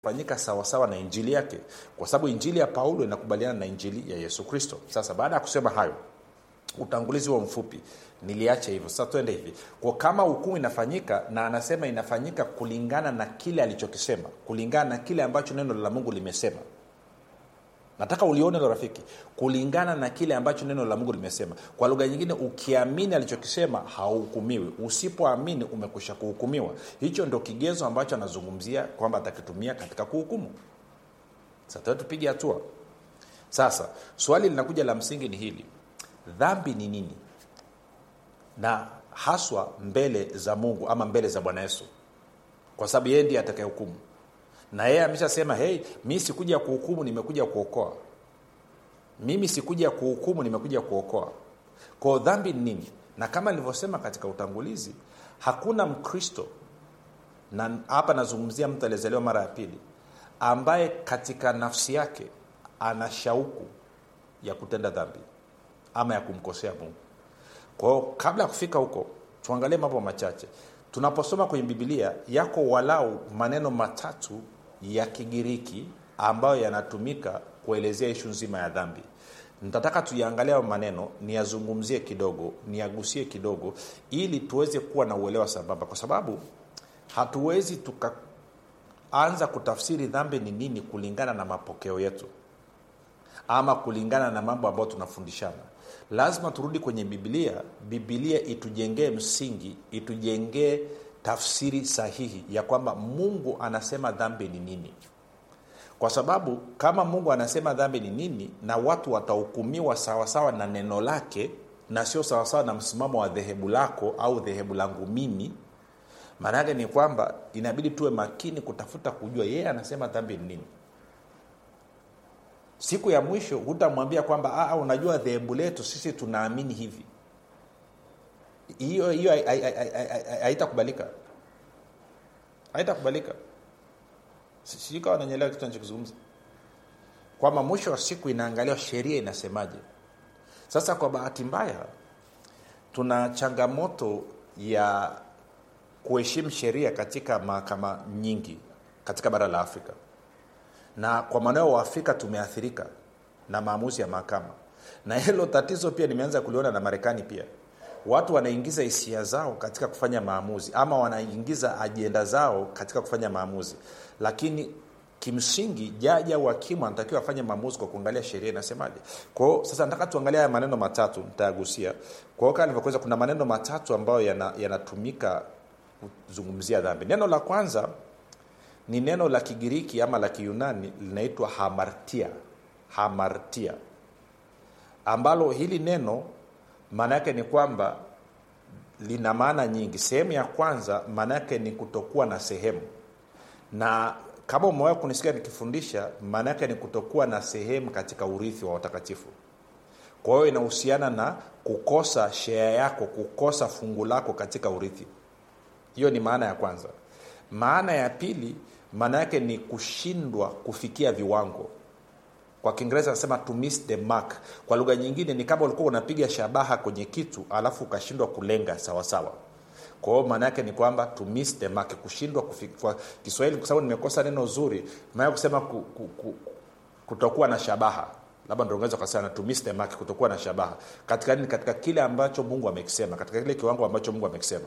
fanyika sawasawa na injili yake kwa sababu injili ya paulo inakubaliana na injili ya yesu kristo sasa baada ya kusema hayo utangulizi huo mfupi niliacha hivyo sasa twende hivi kwa kama hukumu inafanyika na anasema inafanyika kulingana na kile alichokisema kulingana na kile ambacho neno la mungu limesema nataka ulione lo rafiki kulingana na kile ambacho neno la mungu limesema kwa lugha nyingine ukiamini alichokisema hauhukumiwi usipoamini umekwisha kuhukumiwa hicho ndo kigezo ambacho anazungumzia kwamba atakitumia katika kuhukumu sasa tupige hatua sasa swali linakuja la msingi ni hili dhambi ni nini na haswa mbele za mungu ama mbele za bwana yesu kwa sababu yeye ndiye atakayehukumu na yeye ameshasema hei mi sikuja kuhukumu nimekuja kuokoa mimi sikuja kuhukumu nimekuja kuokoa kwao dhambi ni nini na kama nilivyosema katika utangulizi hakuna mkristo na hapa nazungumzia mtu aliyezaliwa mara ya pili ambaye katika nafsi yake ana shauku ya kutenda dhambi ama ya kumkosea mungu kwao kabla ya kufika huko tuangalie mambo machache tunaposoma kwenye bibilia yako walau maneno matatu ya kigiriki ambayo yanatumika kuelezea ishu nzima ya dhambi nitataka tuyaangalia hayo maneno niyazungumzie kidogo niyagusie kidogo ili tuweze kuwa na uelewa sambamba kwa sababu hatuwezi tukaanza kutafsiri dhambi ni nini kulingana na mapokeo yetu ama kulingana na mambo ambayo tunafundishana lazima turudi kwenye bibilia bibilia itujengee msingi itujengee tafsiri sahihi ya kwamba mungu anasema dhambi ni nini kwa sababu kama mungu anasema dhambi ni nini na watu watahukumiwa sawasawa na neno lake na sio sawasawa na msimamo wa dhehebu lako au dhehebu langu mimi maana yake ni kwamba inabidi tuwe makini kutafuta kujua yeye anasema dhambi ni nini siku ya mwisho hutamwambia kwamba unajua dhehebu letu sisi tunaamini hivi hiyo hiyo haitakubalika haitakubalika sijui kawa nanyelewa kitu nachokizungumza kwamba mwisho wa siku inaangaliwa sheria inasemaje sasa kwa bahati mbaya tuna changamoto ya kuheshimu sheria katika mahakama nyingi katika bara la afrika na kwa maanao wa afrika tumeathirika na maamuzi ya mahakama na hilo tatizo pia nimeanza kuliona na marekani pia watu wanaingiza hisia zao katika kufanya maamuzi ama wanaingiza ajenda zao katika kufanya maamuzi lakini kimsingi jaji au hakimu anatakiwa afanye maamuzi kwa kuangalia sheria inasemaje kwao sasa nataka tuangalia haya maneno matatu nitayagusia kwao kaa nilivyokuweza kuna maneno matatu ambayo yanatumika yana kuzungumzia dhambi neno la kwanza ni neno la kigiriki ama la kiyunani linaitwa hamartia hamartia ambalo hili neno maana yake ni kwamba lina maana nyingi sehemu ya kwanza maana yake ni kutokuwa na sehemu na kama umewahi kunisikia nikifundisha maana yake ni kutokuwa na sehemu katika urithi wa watakatifu kwa hiyo inahusiana na kukosa shea yako kukosa fungu lako katika urithi hiyo ni maana ya kwanza maana ya pili maana yake ni kushindwa kufikia viwango kwa kiingereza anasema to miss the mark kwa lugha nyingine ni kama ulikuwa unapiga shabaha kwenye kitu alafu ukashindwa kulenga sawasawa kwa hiyo maana yake ni kwamba to miss the mark kushindwa kwa kiswahili kwa sababu nimekosa neno zuri maana kusema ku, ku, ku, kutokuwa na shabaha labda ndo ungeweza ukasema to miss the mark kutokuwa na shabaha katika nini katika kile ambacho mungu amekisema katika kile kiwango ambacho mungu amekisema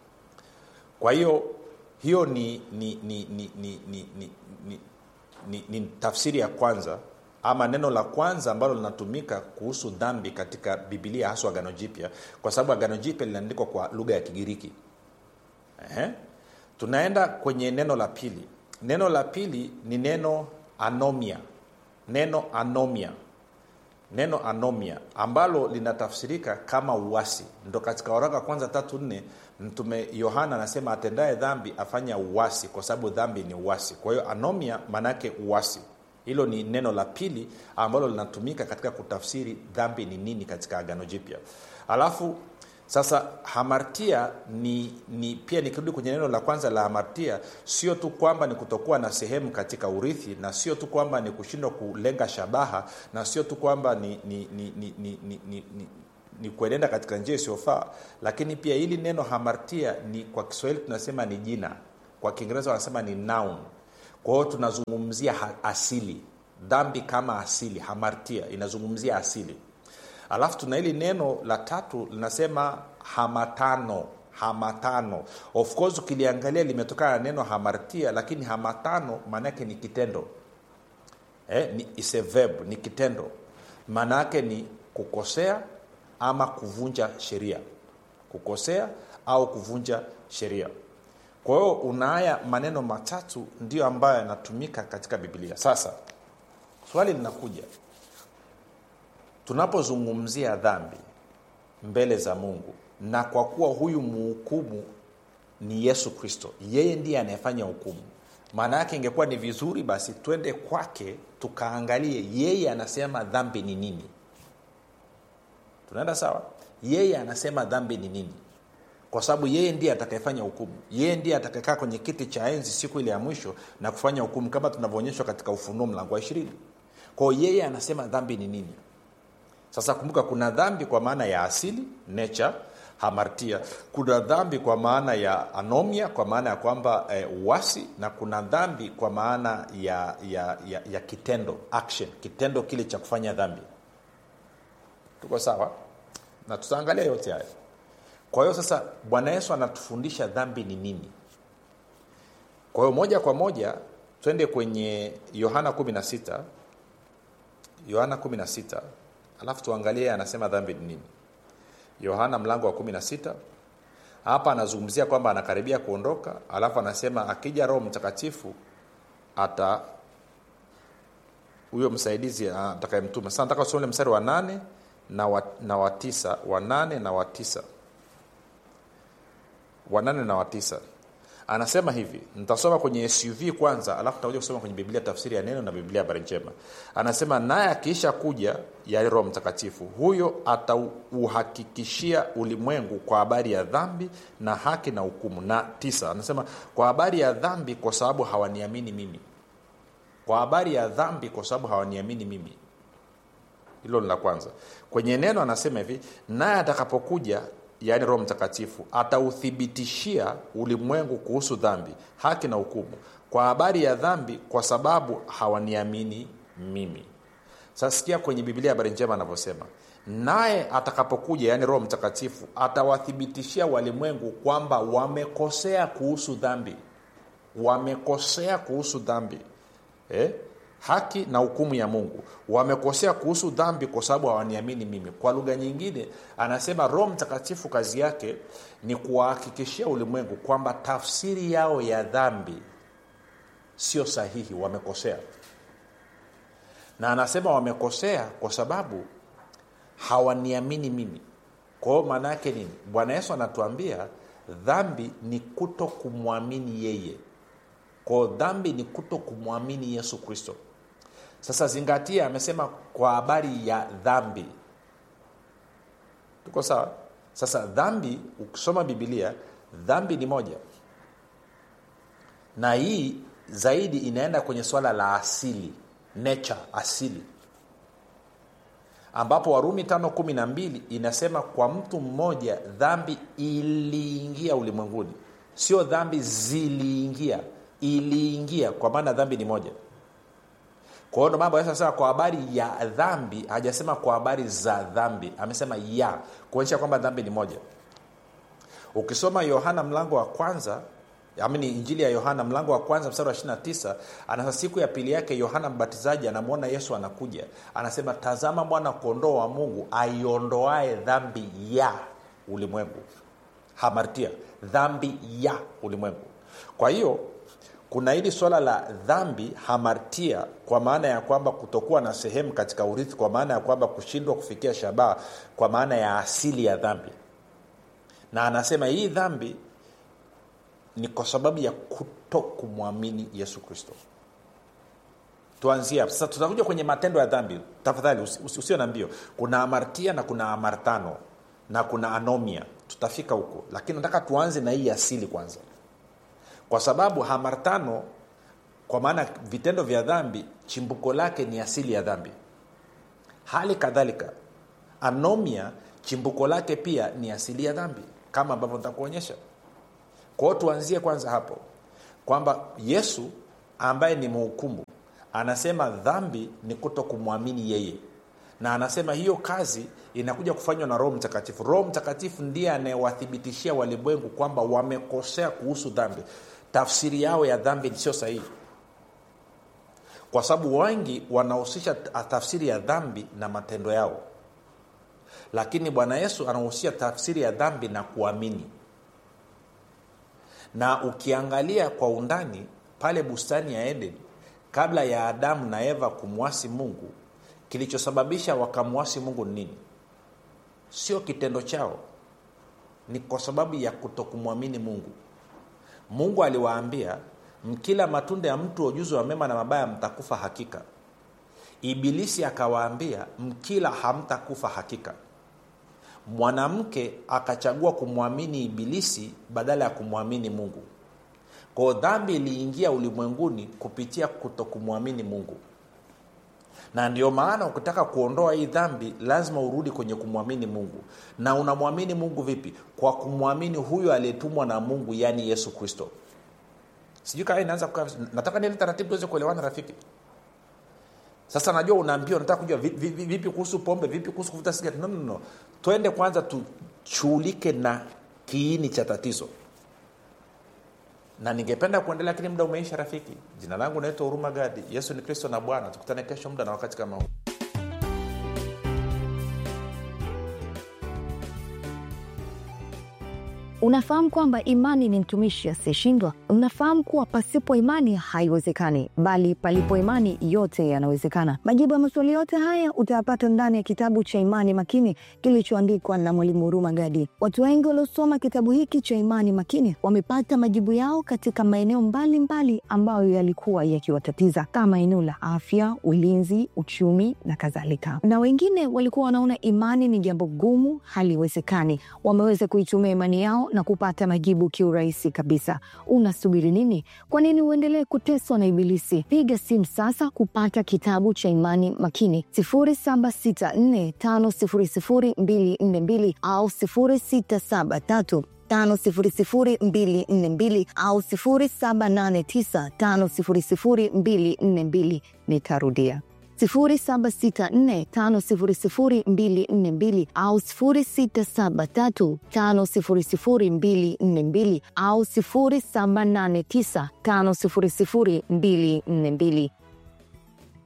kwa hiyo hiyo ni ni ni ni ni ni, ni, ni, ni, ni tafsiri ya kwanza ama neno la kwanza ambalo linatumika kuhusu dhambi katika bibilia haswa agano jipya kwa sababu agano jipya linaandikwa kwa lugha ya kigiriki Ehe. tunaenda kwenye neno la pili neno la pili ni neno anomia neno anomia neno anomia ambalo linatafsirika kama uwasi ndo katika waraka kwanza tatu nne mtume yohana anasema atendaye dhambi afanya uwasi kwa sababu dhambi ni uwasi kwa hiyo anomia maanaake uwasi hilo ni neno la pili ambalo linatumika katika kutafsiri dhambi ni nini katika agano jipya alafu sasa hamartia ni, ni pia nikirudi kwenye neno la kwanza la hamartia sio tu kwamba ni kutokuwa na sehemu katika urithi na sio tu kwamba ni kushindwa kulenga shabaha na sio tu kwamba ni, ni, ni, ni, ni, ni, ni, ni ni kuenenda katika njia isiyofaa lakini pia hili neno hamartia ni kwa kiswahili tunasema ni jina kwa kiingereza wanasema ni noun kwa hiyo tunazungumzia ha- asili dhambi kama asili hamartia inazungumzia asili alafu tuna hili neno la tatu linasema hamatano hamatano of course ukiliangalia limetokana na neno hamartia lakini hamatano maanaake ni kitendo eh, ni, is a verb ni kitendo maana yake ni kukosea ama kuvunja sheria kukosea au kuvunja sheria kwa hiyo una haya maneno matatu ndiyo ambayo yanatumika katika biblia sasa swali linakuja tunapozungumzia dhambi mbele za mungu na kwa kuwa huyu muhukumu ni yesu kristo yeye ndiye anayefanya hukumu maana yake ingekuwa ni vizuri basi twende kwake tukaangalie yeye anasema dhambi ni nini tunaenda sawa yeye anasema dhambi ni nini kwa sababu yeye ndiye atakayefanya hukumu yeye ndiye atakayekaa kwenye kiti cha enzi siku ile ya mwisho na kufanya hukumu kama tunavyoonyeshwa katika ufunuo mlango wa ishirini kwao yeye anasema dhambi ni nini sasa kumbuka kuna dhambi kwa maana ya asili nature hamartia kuna dhambi kwa maana ya anomia kwa maana ya kwamba eh, uasi na kuna dhambi kwa maana ya, ya, ya, ya kitendo action kitendo kile cha kufanya dhambi tuko sawa na tutaangalia yote haya kwa hiyo sasa bwana yesu anatufundisha dhambi ni nini kwa hiyo moja kwa moja twende kwenye yohana 16 yohana 16 alafu tuangalie anasema dhambi ni nini yohana mlango wa 16 hapa anazungumzia kwamba anakaribia kuondoka alafu anasema akija roho mtakatifu ata huyo msaidizi atakayemtuma sasa nataka usome mstari wa nane na wa, na wa tisa wa nane na wa tisa wa nane na wa tisa anasema hivi nitasoma kwenye suv kwanza alafu takuja kusoma kwenye biblia tafsiri ya neno na biblia habari njema anasema naye akiisha kuja ya roho mtakatifu huyo atauhakikishia ulimwengu kwa habari ya dhambi na haki na hukumu na tisa anasema kwa habari ya dhambi kwa sababu hawaniamini mimi kwa habari ya dhambi kwa sababu hawaniamini mimi hilo ni la kwanza kwenye neno anasema hivi naye atakapokuja yaani roho mtakatifu atauthibitishia ulimwengu kuhusu dhambi haki na hukumu kwa habari ya dhambi kwa sababu hawaniamini mimi sasa sikia kwenye biblia habari njema anavyosema naye atakapokuja yaani roho mtakatifu atawathibitishia walimwengu kwamba wamekosea kuhusu dhambi wamekosea kuhusu dhambi eh? haki na hukumu ya mungu wamekosea kuhusu dhambi kwa sababu hawaniamini mimi kwa lugha nyingine anasema roho mtakatifu kazi yake ni kuwahakikishia ulimwengu kwamba tafsiri yao ya dhambi sio sahihi wamekosea na anasema wamekosea kwa sababu hawaniamini mimi kwa hiyo maana yake nini bwana yesu anatuambia dhambi ni kuto kumwamini yeye kwao dhambi ni kuto kumwamini yesu kristo sasa zingatia amesema kwa habari ya dhambi tuko sawa sasa dhambi ukisoma bibilia dhambi ni moja na hii zaidi inaenda kwenye swala la asili nature asili ambapo warumi tano kumi na mbili inasema kwa mtu mmoja dhambi iliingia ulimwenguni sio dhambi ziliingia iliingia kwa maana dhambi ni moja kwa hiyo ndo mambo sasa kwa habari ya dhambi hajasema kwa habari za dhambi amesema ya kuonyesha kwamba dhambi ni moja ukisoma yohana mlango wa kwanza amini injili ya yohana mlango wa kwanza mstari wa 29 anasa siku ya pili yake yohana mbatizaji anamwona yesu anakuja anasema tazama mwana kondoo wa mungu aiondoae dhambi ya ulimwengu hamartia dhambi ya ulimwengu kwa hiyo kuna hili swala la dhambi hamartia kwa maana ya kwamba kutokuwa na sehemu katika urithi kwa maana ya kwamba kushindwa kufikia shabaha kwa maana ya asili ya dhambi na anasema hii dhambi ni kwa sababu ya kuto kumwamini yesu kristo tuanzie hapo sasa tutakuja kwenye matendo ya dhambi tafadhali usi- usi- usio na mbio kuna amartia na kuna amartano na kuna anomia tutafika huko lakini nataka tuanze na hii asili kwanza kwa sababu hamartano kwa maana vitendo vya dhambi chimbuko lake ni asili ya dhambi hali kadhalika anomia chimbuko lake pia ni asili ya dhambi kama ambavyo nitakuonyesha kwao tuanzie kwanza hapo kwamba yesu ambaye ni mhukumu anasema dhambi ni kuto kumwamini yeye na anasema hiyo kazi inakuja kufanywa na roho mtakatifu roho mtakatifu ndiye anayewathibitishia walimwengu kwamba wamekosea kuhusu dhambi tafsiri yao ya dhambi sio sahihi kwa sababu wengi wanahusisha tafsiri ya dhambi na matendo yao lakini bwana yesu anahusisha tafsiri ya dhambi na kuamini na ukiangalia kwa undani pale bustani ya eden kabla ya adamu na eva kumwasi mungu kilichosababisha wakamwasi mungu ni nini sio kitendo chao ni kwa sababu ya kutokumwamini mungu mungu aliwaambia mkila matunda ya mtu wa ujuzi wa mema na mabaya mtakufa hakika ibilisi akawaambia mkila hamtakufa hakika mwanamke akachagua kumwamini ibilisi badala ya kumwamini mungu kwao dhambi iliingia ulimwenguni kupitia kutokumwamini mungu na ndio maana ukitaka kuondoa hii dhambi lazima urudi kwenye kumwamini mungu na unamwamini mungu vipi kwa kumwamini huyo aliyetumwa na mungu yaani yesu kristo sijui kaa inaanza kukaa nataka niele taratibu tuweze kuelewana rafiki sasa najua unaambiwa nataka kujua vipi, vipi, vipi kuhusu pombe vipi kuhusu kuvuta sigara no, no, no. twende kwanza tushughulike na kiini cha tatizo na ningependa kuendelea lakini muda umeisha rafiki jina langu naitwa huruma gadi yesu ni kristo na bwana tukutane kesho muda na wakati kama huu Unafahamu kwamba imani ni mtumishi asiyeshindwa? Unafahamu kuwa pasipo imani haiwezekani, bali palipo imani yote yanawezekana. Majibu ya maswali yote haya utayapata ndani ya kitabu cha Imani Makini kilichoandikwa na Mwalimu Huruma Gadi. Watu wengi waliosoma kitabu hiki cha Imani Makini wamepata majibu yao katika maeneo mbalimbali ambayo yalikuwa yakiwatatiza kama eneo la afya, ulinzi, uchumi na kadhalika, na wengine walikuwa wanaona imani ni jambo gumu, haliwezekani. Wameweza kuitumia imani yao na kupata majibu kiurahisi kabisa. Unasubiri nini? Kwa nini uendelee kuteswa na Ibilisi? Piga simu sasa kupata kitabu cha Imani Makini 0764500242 au 0673 500242 au 0789500242. Nitarudia 0764500242 au 0673500242 au 0789500242.